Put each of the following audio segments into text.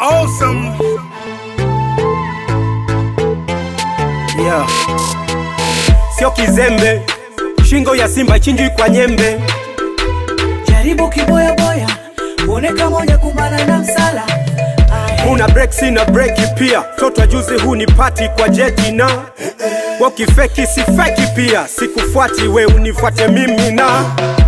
awesome. yeah. Sio kizembe, shingo ya simba chinjwi kwa nyembe. jaribu kiboyaboya uone kama hujakumbana na msala Ahe. Una break sina breki pia, toto juzi huu ni pati kwa jeti na wakifeki sifeki pia, sikufuati we unifuate mimi na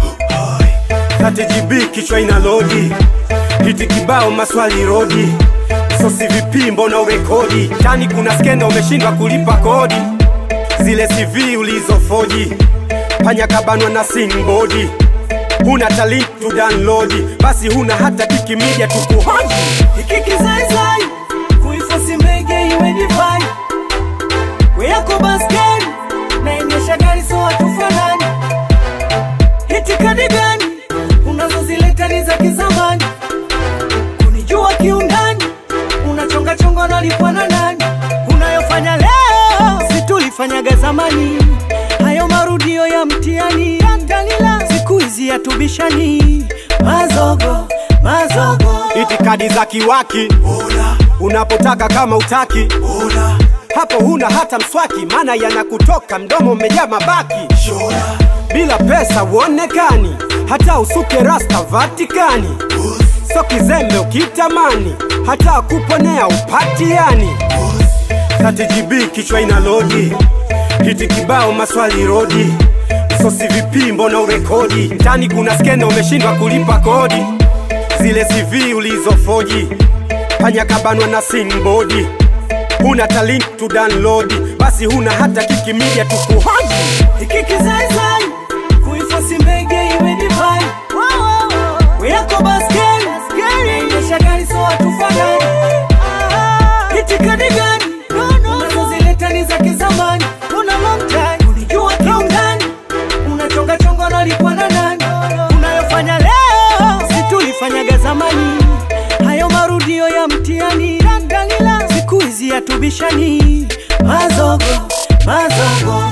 30GB kichwa ina lodi, hiti kibao maswali rodi, sosi vipi mbona urekodi, tani kuna skenda umeshindwa kulipa kodi, zile CV ulizofoji, panya kabanwa na singbodi huna talent to download, basi huna hata kikimija tukuhoji hiki kizaizai kuifosi mbege iwe divai we yako baskeli naendesha gari so hatufanani hitikadi gani unazozileta ni za kizamani kunijua kiundani unachongachonga nalipwa na nani unayofanya leo situlifanyaga zamani hayo marudio ya mtiani tantalila siku hizi yatubishani mazogo mazogo itikadi za kiwaki unapotaka kama utaki hapo huna hata mswaki maana yanakutoka mdomo umejaa mabaki bila pesa uonekani hata usuke rasta vatikani so kizembe ukitamani hata kuponea upatiani 30GB kichwa ina lodi hiti kibao maswali rodi sosi vipi mbona urekodi mtani kuna skenda umeshindwa kulipa kodi zile CV ulizofoji panya kabanwa na singbodi huna talent to download basi huna hata kikimija tukuhoji hiki kizaizai kuifosi mbege iwe divai we yako baskeli endesha gari so hatufanani itikadi gani unazozileta ni za kizamani una long time unijua kiundani unachongachonga nalipwa na nani unayofanya leo situlifanyaga zamani hayo marudio ya mtiani tantalila siku hizi yatubishani mazogo mazogo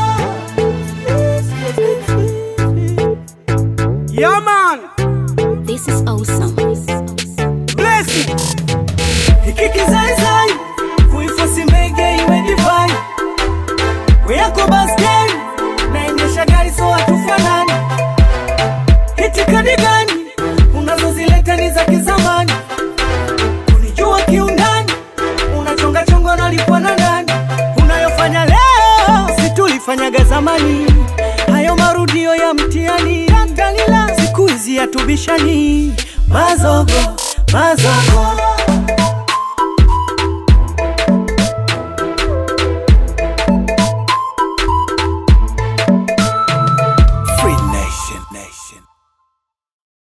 yeah man This is awesome. bless it hiki kizaizai kuifosi mbege iwe divai we yako baskeli naendesha gari so hatufanani hitikadi gani unazozileta ni za kizamani kunijua kiundani unachongachonga nalipwa na nani unayofanya leo situlifanyaga zamani hayo marudio ya mtiani tantalila siku hizi yatubishani mazogo mazogo